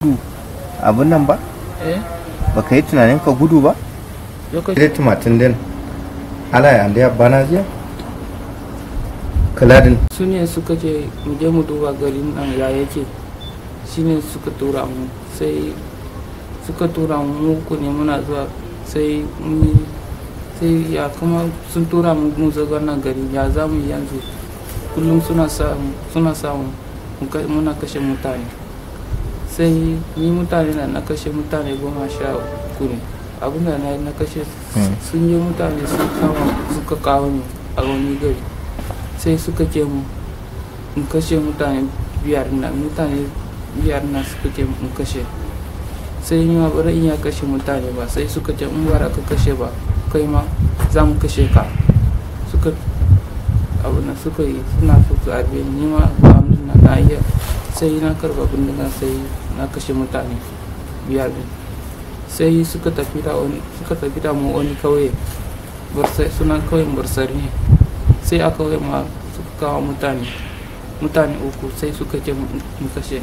abin nan ba eh baka yi tunanin ka gudu ba lokaci ile tumatin din ala ya anda bana jiya kaladin su ne suka ce mu je mu duba garin nan ya yake shine suka tura mu sai suka tura mu ku ne muna zuwa sai mu sai ya kuma sun tura mu mu zaga nan gari ya za mu yi yanzu kullum suna samu suna samu mu ka- muna kashe mutane sai ni mutane na na kashe mutane goma sha uku ne abinda na yi na kashe Hmm. sun yi mutane sun kama suka kawo ni a wani gari sai suka ce mu in kashe mutane biyar na mutane biyar na suka ce mu kashe sai ni ma bari in ya kashe mutane ba sai suka ce in bara ka kashe ba kai ma za mu kashe ka suka abu na suka yi suna so su harbe ni ni ma ba na na iya sai na karba bindiga sai na kashe mutane biyar din sai suka tafi da wani suka tafi da mu wani kauye barsai suna kauyen barsari ne sai a kauye ma suka kawo mutane mutane uku sai suka ce mu mu kashe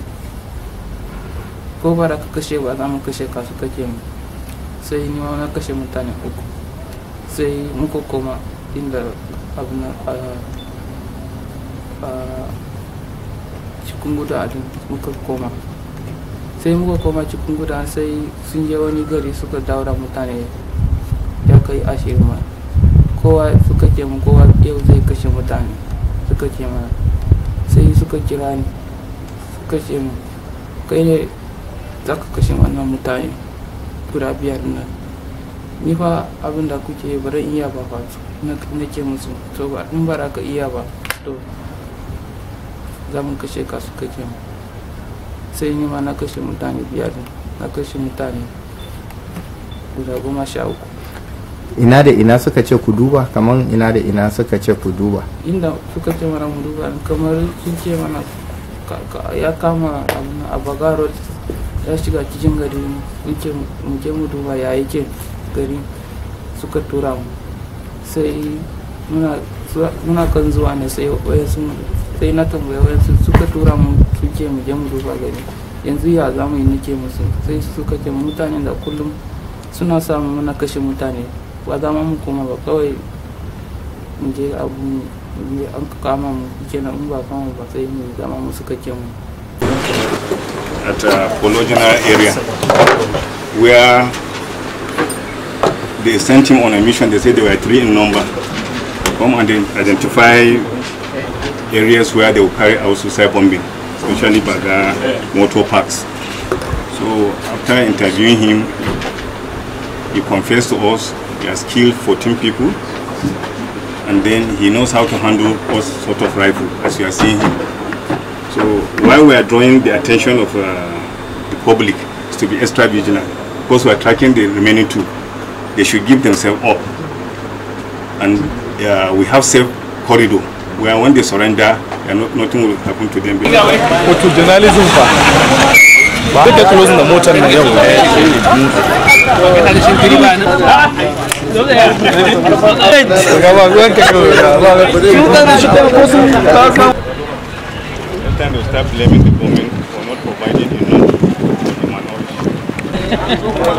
ko ba da ka kashe ba za mu kashe ka suka ce mu sai ni ma na kashe mutane uku sai muka koma inda abu na a a cikin guda din muka koma sai muka koma cikin guda sai sun je wani gari suka daura mutane ya kai ashirin ma kowa suka ce mu kowa yau zai kashe mutane suka ce mana sai suka kira ni suka ce mu kai ne za ka kashe wannan mutane guda biyar nan ni fa abin da kuke bari iya ba fa na na ce musu to ba in ba za ka iya ba to za mu kashe ka suka ce mu sai ni ma na kashe mutane biyar na kashe mutane guda goma sha uku ina da ina suka ce ku duba kaman ina da ina suka ce ku duba inda suka ce mana mu duba kamar sun ce mana ka- ka- ya kama abin a bagaro ya shiga cikin gari mun ce mu je mu duba ya yake gari suka tura mu sai muna zuwa- muna kan zuwa ne sai wayansu sai na tambaya wayansu suka tura mu sun ce mu je mu duba gari yanzu ya za mu yi nake musu sai suka ce mutanen da kullum suna samu muna kashe mutane ba za mu koma ba kawai mu je abu mu yi an kama mu kenan in ba kama ba sai mu zama mu suka ce mu at uh, Pologena area where they sent him on a mission. They said they were three in number. Come and then identify areas where they will carry out suicide bombing, especially Baga motor parks. So after interviewing him, he confessed to us he has killed 14 people and then he knows how to handle all sort of rifle as you are seeing him. So while we are drawing the attention of uh, the public is to be extra vigilant because we are tracking the remaining two. They should give themselves up. And uh, we have safe corridor where when they surrender, they are not, nothing will happen to them. wato journalism fa duk da closing da motar nan yau gaba ruwan ka kawai Sometimes they start blaming the government for not providing enough for the minority.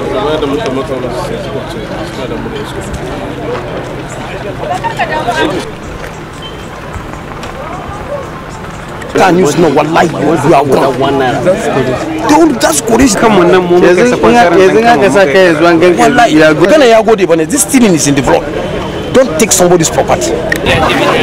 Can you know wallahi you are gone. Don't that's courage. kan wannan mu muka sa kwansarar yanzu nan haka sa kai yanzu an ganka Wallahi, Ghana ya gode bane this stealing is in the blood. Don't take somebody's property.